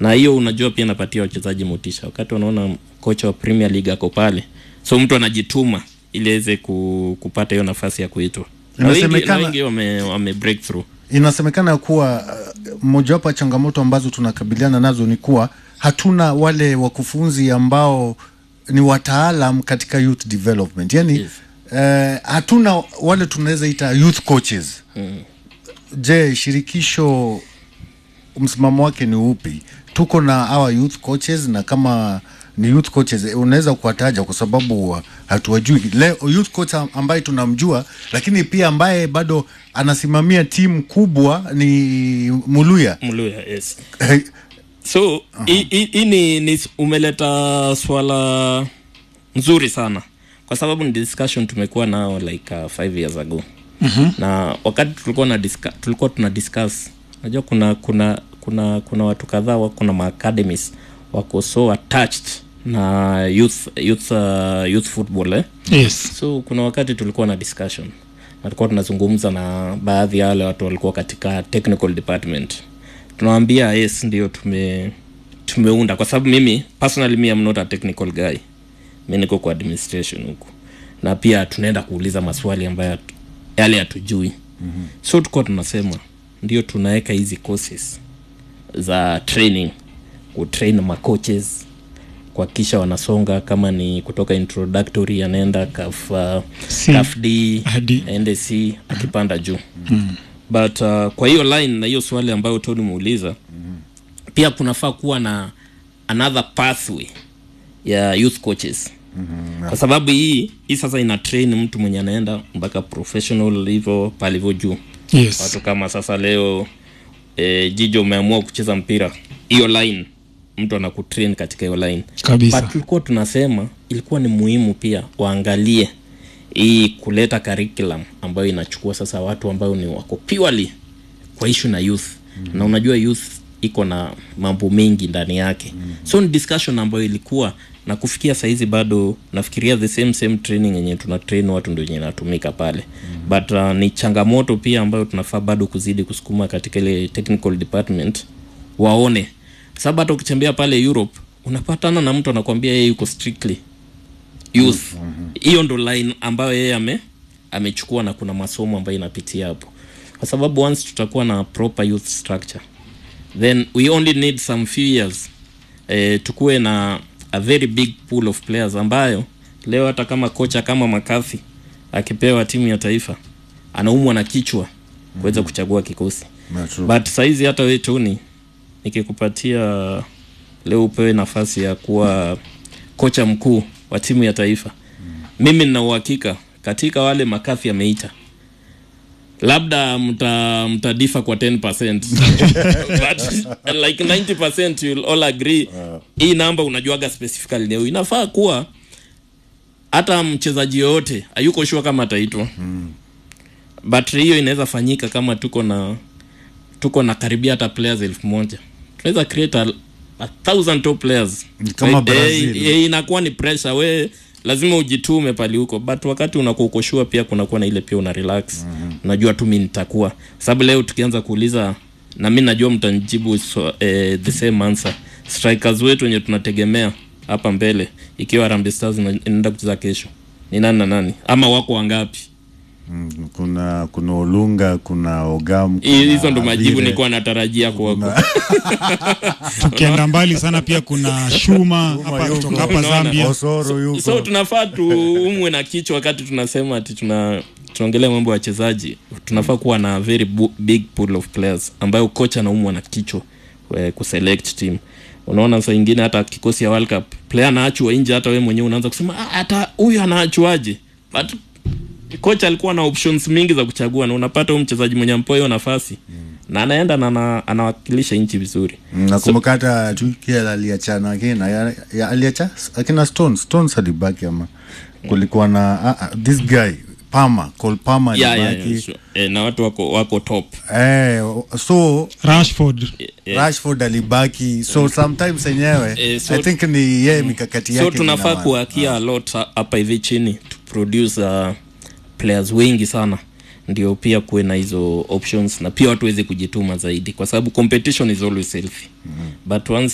na hiyo unajua pia napatia wachezaji motisha wakati wanaona kocha wa premier league ako pale so mtu anajituma ili aweze ku, kupata hiyo nafasi ya kuitwa na wengi, na Inasemekana- wengi wame, wame break through inasemekana kuwa uh, mojawapo ya changamoto ambazo tunakabiliana nazo ni kuwa hatuna wale wakufunzi ambao ni wataalam katika youth development yani Yes. eh, hatuna wale tunaweza ita youth coaches mm. je shirikisho msimamo wake ni upi tuko na our youth coaches na kama ni youth coaches eh, unaweza kuwataja kwa sababu uh, hatuwajui leo youth coach am- ambaye tunamjua lakini pia ambaye bado anasimamia timu kubwa ni muluya mluya yes so hii uh-huh. hii ni, ni umeleta swala nzuri sana kwa sababu ni discussion tumekuwa nao like uh, five years ago mm-hmm. na wakati tulikuwa na discuss, tulikuwa tuna discuss najua kuna kuna kuna kuna watu kadhaa wako na maacademies wako so attached na youth youth uh, youth football eh? yes so kuna wakati tulikuwa na discussion na tulikuwa tunazungumza na baadhi ya wale watu walikuwa katika technical department tunawambia yes ndio tume tumeunda kwa sababu mimi personally mi am not a technical guy mi niko kwa administration huku na pia tunaenda kuuliza maswali ambayo hatu- yale hatujui mm-hmm. so tukuwa tunasema ndio tunaweka hizi courses za training kutrain macoaches kuhakikisha wanasonga kama ni kutoka introductory anaenda kaf, uh, C. kaf d Hadi. aende c akipanda juu mm. but uh, kwa hiyo line na hiyo swali ambayo toni muuliza mm. pia kunafaa kuwa na another pathway ya youth coaches mm-hmm. kwa sababu hii hii sasa ina train mtu mwenye anaenda mpaka professional hivyo palivyo juu yes watu kama sasa leo e, jijo umeamua kucheza mpira hiyo line mtu anakutrain katika hiyo line kabisa but tulikuwa tunasema ilikuwa ni muhimu pia waangalie hii kuleta curriculum ambayo inachukua sasa watu ambao ni wako purely kwa issue na youth mm. na unajua youth iko na mambo mengi ndani yake mm. so ni discussion ambayo ilikuwa na kufikia sahizi bado nafikiria the same same training yenye tuna train watu ndio yenye inatumika pale mm. but uh, ni changamoto pia ambayo tunafaa bado kuzidi kusukuma katika ile technical department waone sababu hata ukitembea pale europe unapatana na mtu anakwambia yeye yuko strictly youth hiyo ndo line ambayo yeye ame amechukua na kuna masomo ambayo inapitia hapo kwa sababu once tutakuwa na proper youth structure then we only need some few years eh, tukuwe na a very big pool of players ambayo leo hata kama kocha kama makathi akipewa timu ya taifa anaumwa na kichwa kuweza kuchagua kikosi Na true. but saizi hata we tuni nikikupatia leo upewe nafasi ya kuwa kocha mkuu wa timu ya taifa mimi nina uhakika katika wale makathi ameita labda mta mtadifa kwa 10 but like 90 you'll all agree hii namba unajuaga specifically leo inafaa kuwa hata mchezaji yoyote hayuko shua kama ataitwa but hiyo inaweza fanyika kama tuko na tuko na karibia hata players elfu moja tunaweza create a, a thousand top players Ni kama Brazil. eh, eh, inakuwa ni pressure we lazima ujitume pali huko but wakati unakuwa uko sure pia kunakuwa na ile pia una relax mm-hmm. unajua tu mi nitakuwa sababu leo tukianza kuuliza na mi najua mtanijibu so, eh, the same answer strikers wetu wenye tunategemea hapa mbele ikiwa Harambee Stars ina- inaenda kucheza kesho ni nani na nani ama wako wangapi Mm, kuna kuna olunga kuna ogam Hi- kuna hizo ndo majibu Avire. nilikuwa natarajia kwako tukienda mbali sana pia kuna shuma hapa yuko. kutoka hapa Unaona? zambia osoro yuko so tunafaa tuumwe na kichwa wakati tunasema ati tuna tunaongelea mambo ya wachezaji tunafaa kuwa na very bu- big pool of players ambayo kocha anaumwa na kichwa eh, kuselect team unaona saa ingine hata kikosi ya world cup player anaachwa nje hata we mwenyewe unaanza kusema "Ah, hata huyu anaachwaje but kocha alikuwa na options mingi za kuchagua na unapata huyu mchezaji mwenye ampewa hiyo nafasi na anaenda na ana- anawakilisha nchi vizuri Mm, nakumbuka hata tukia aliachana akina ya- ya- aliacha akina stones stones alibaki ama kulikuwa na ah, ah, this guy pama col pama yeah, yeah, alibaki yeah, sure. eh, na watu wako wako top eh, so rashford yeah. rashford alibaki so sometimes enyewe Eh, so- i think ni yeye mikakati yake so tunafaa ina- kuakia a lot ha- hapa hivi chini to produce uh, players wengi sana ndio pia kuwe na hizo options na pia watu waweze kujituma zaidi kwa sababu competition is always healthy mm-hmm. but once